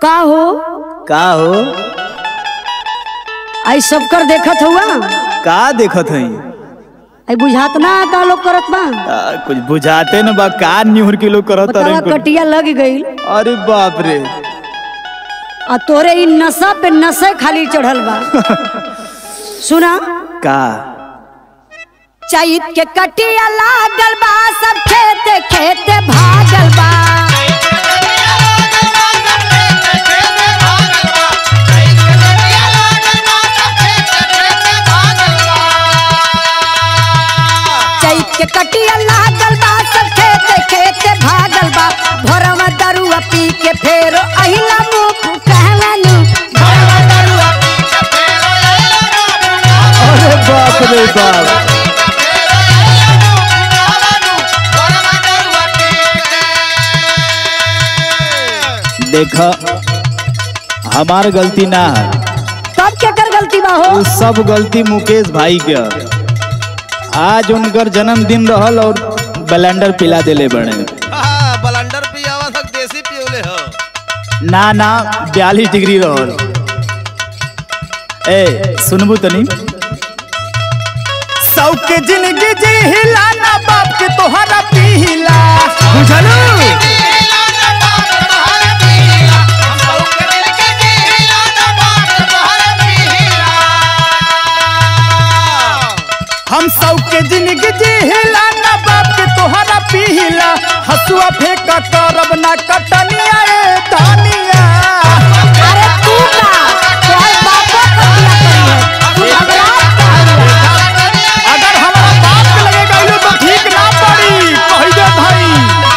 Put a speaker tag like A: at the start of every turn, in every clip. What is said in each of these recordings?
A: का हो
B: का हो
A: आई सब कर देखत हुआ
B: का देखत हई
A: आई बुझात ना का लोग करत बा
B: आ, कुछ बुझाते न बा का न्यूहर के लोग करत
A: बतावा
B: रहे कुछ।
A: कटिया लग गई
B: अरे बाप रे
A: आ तोरे इ नशा पे नशे खाली चढ़ल बा सुना
B: का
A: चैत के कटिया लागल बा सब खेते खेते भागल बा चैत के कटिया लागल बा सब खेते खेते भागल बा भोरवा दरुआ पी के फेरो अहिला मुख कहलनु
B: अरे बाप रे बाप देख हमार गलती ना है
A: तब के कर गलती बा हो
B: वो सब गलती मुकेश भाई के है। आज उनकर जन्मदिन रहल और ब्लेंडर पिला देले बड़े
C: हाँ, बलंडर पियावा तक देसी पियोले हो
B: ना ना बयालीस डिग्री रहल ए सुनबू तनी सौ के जिंदगी जी हिला ना बाप के तोहरा पीला बुझलू हम सौ के जिंदगी जी हिला ना बाप के तोहरा पीला हसुआ फेंका करब ना कटनिया ए धनिया
A: अरे तू का तोहर बापो कटिया करी है तू भगवान का हरिया।
B: अगर हमारा बाप के लगे गइलो तो ठीक ना पड़ी कही दे भाई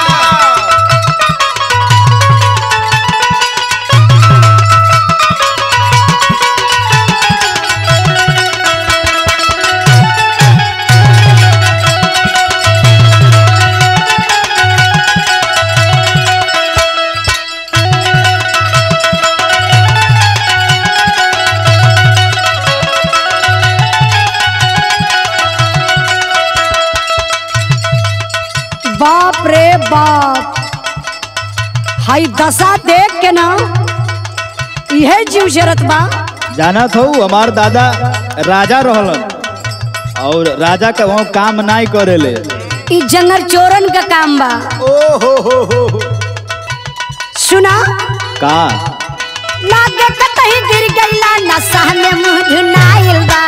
A: बाप रे बाप हाई दशा देख के ना इहे जीव जरत बा
B: जाना थो हमार दादा राजा रहलन और राजा का वहाँ काम नहीं करेले
A: ई जंगल चोरन का काम बा
B: ओ हो हो हो हो।
A: सुना
B: का
A: लागे कतही गिर गईला नशा में मुंह धुनाइल बा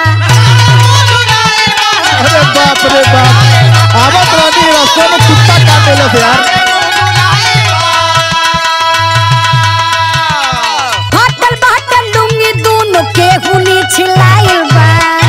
B: अरे बाप रे बाप आवत रहनी रास्ते में कुत्ता काट देलस यार
A: फाटल बाटल लुंगी दोनों के हुनी छिलाइल बा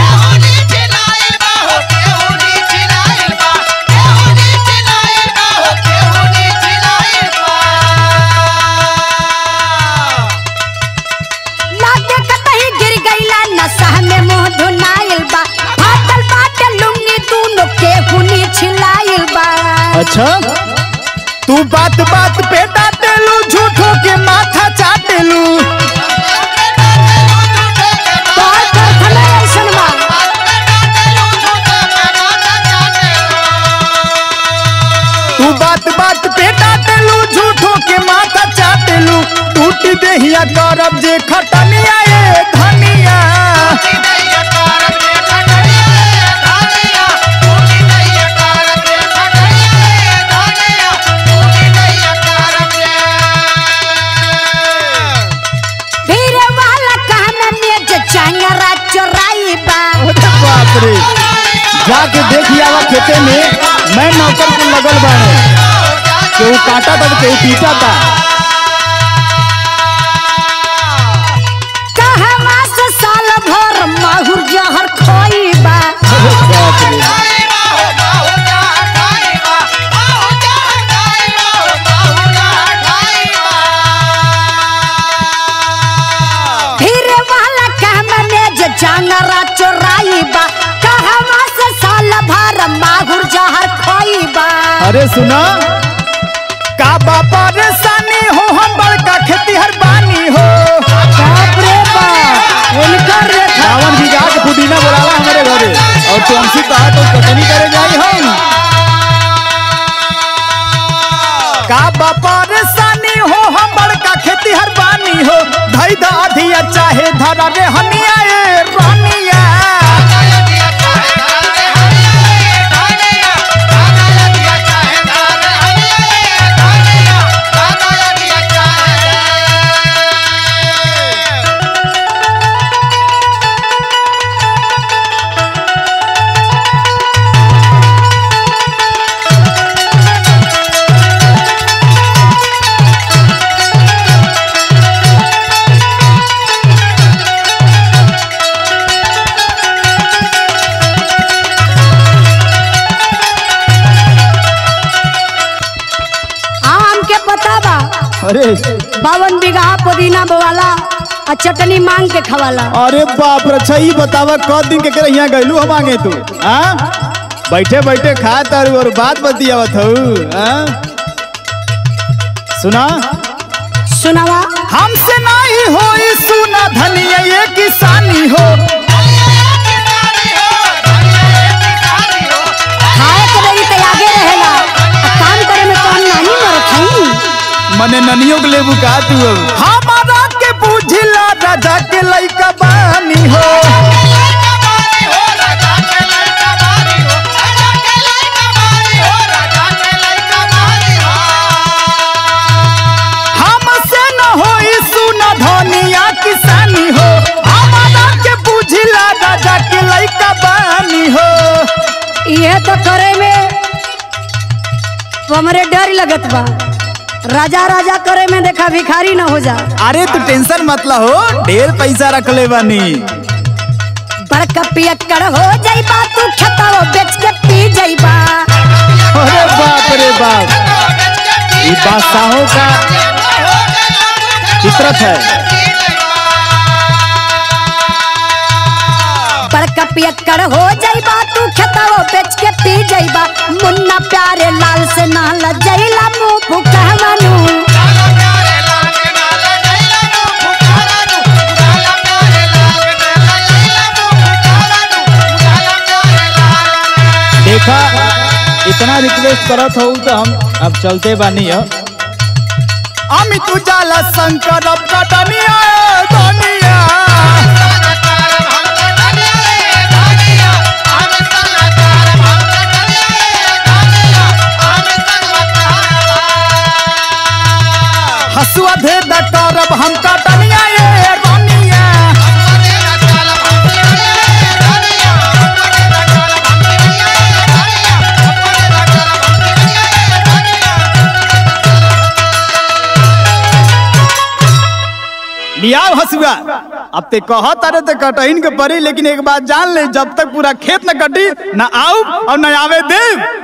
A: लागे कतही गिर गईला नशा में मुंह धुनाइल बा फाटल बाटल लुंगी दोनों के हुनी छिलाइल बा
B: अच्छा तू बात बात पे डांटेलू झूठों के माथा चाटेलू
A: तोहर कारखाना ऐसन बा
B: तू बात बात पे डांटेलू झूठों के माथा चाटेलू टूट देहिया करब जे खटनिया ए धनिया
A: भीड़ वाला कहना में जे चंगरा चोराई बा
B: अरे बाप रे जाके देखिए आवा खेते में मैं नौकर को लगल बाने केहू काटा था तो केहू पीटा था
A: कहवा से साल भर माहुर जहर खोई बा
B: अरे बाप रे
A: भीड़ वाला कहना में जे चंगरा चोराई बा कहवा से साल भर माहुर जहर खोई बा
B: अरे सुना का बापा रे सानी हो हम बड़का खेतीहर बानी हो
A: बाप रे बाप इनकर रेखा
B: रावण भी जाके पुदीना बोलावा हमारे घरे और तुमसी कहा तो कटनी करे जाई हम का बापा रे सानी हो हम बड़का खेतीहर बानी धारा रे हनिया ए रानिया
A: हाँ हमके पता बा
B: अरे
A: बावन बीघा पुदीना बोवाला आ चटनी मांग के खवाला
B: अरे बाप रे अच्छा ही बतावा कौ दिन के करे यहाँ गइलू हम आगे तू हाँ बैठे बैठे खा तारू और बात बतियावत हूँ हाँ सुना
A: सुनावा
B: हमसे नहीं हो सुना धनिया ये किसानी हो
A: खाए के बेरी तो आगे रहेला आ काम करे में कौन नानी मरत हई
B: मने ननियों के लेबू का तू अब हमारा के बुझिला राजा के लइका बानी हो हमसे न हो सुना धनिया किसानी हो हमारा के बुझिला राजा के लइका बानी हो
A: ये तो करे में हमरे डर लगत बा राजा राजा करे में देखा भिखारी न हो जा
B: अरे तू टेंशन मत ला हो ढेर पैसा रख ले बानी
A: बड़का पियक्कड़ हो जाइबा तू खेताओ बेच के पी जाइबा
B: अरे बाप रे बाप ये बादशाहों का फितरत है
A: बड़का पियक्कड़ हो जाइबा तू खेताओ बेच के पी जाइबा मुन्ना प्यारे लाल से ना लजैला मुंह फुकहमनु
B: देखा इतना रिक्वेस्ट करत हो तो हम अब चलते बानी हो अमित उजाला शंकर अब का दुनिया दुनिया हसुआ दे द करब हम का दुनिया ये दुनिया लियाओ हसुआ अब ते कहत अरे ते कटहिन के परी लेकिन एक बात जान ले जब तक पूरा खेत न कटी न आऊ और न आवे देव